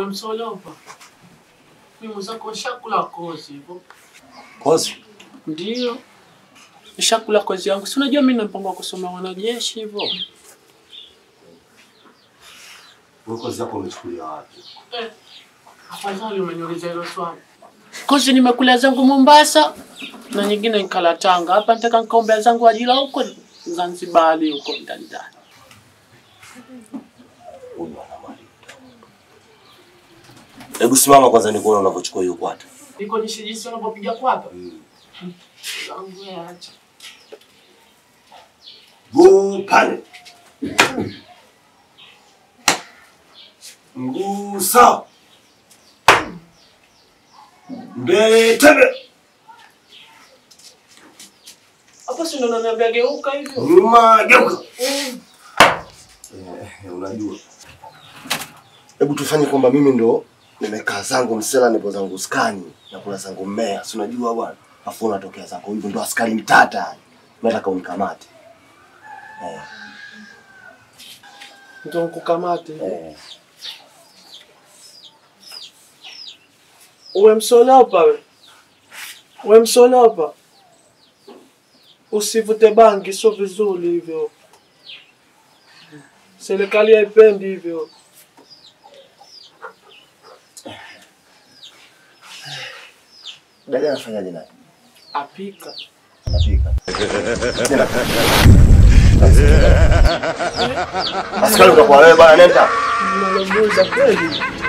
msolopa. Mimi mwenzako nishakula kozi hivyo. Kozi. Ndio. Nishakula kozi yangu. Si unajua mimi na mpango wa kusoma wanajeshi hivyo. Wewe kozi yako umechukulia wapi? Eh. Afadhali umeniuliza hilo swali. Kozi nimekula zangu Mombasa na nyingine nikala Tanga. Hapa nataka nikaombea zangu ajira huko Zanzibari huko ndani ndani. Huyu ana mali. Hebu simama kwanza nikuone unavyochukua hiyo kwata. Niko jinsi jinsi wanavyopiga kwapa. Zangu ya acha. Guu pale. Mguu sawa. Mbele tebe. Hapo si ndo unaniambia geuka hivyo. Nyuma geuka. Eh, unajua. Hebu tufanye kwamba mimi ndo nimekaa zangu msela nipo zangu skani na kula zangu mmea. Si unajua bwana? Afu unatokea zako hivyo ndo askari mtata. Nataka unikamate. Eh, Ndio nikukamate. eh. Uwe msolopa we. Uwe msolopa. Usivute bangi, sio vizuri hivyo. Serikali haipendi hivyo. Dada anafanyaje naye? Apika. Anapika. Askari utakuwa wewe bwana nenda. Mnalomuuza kweli.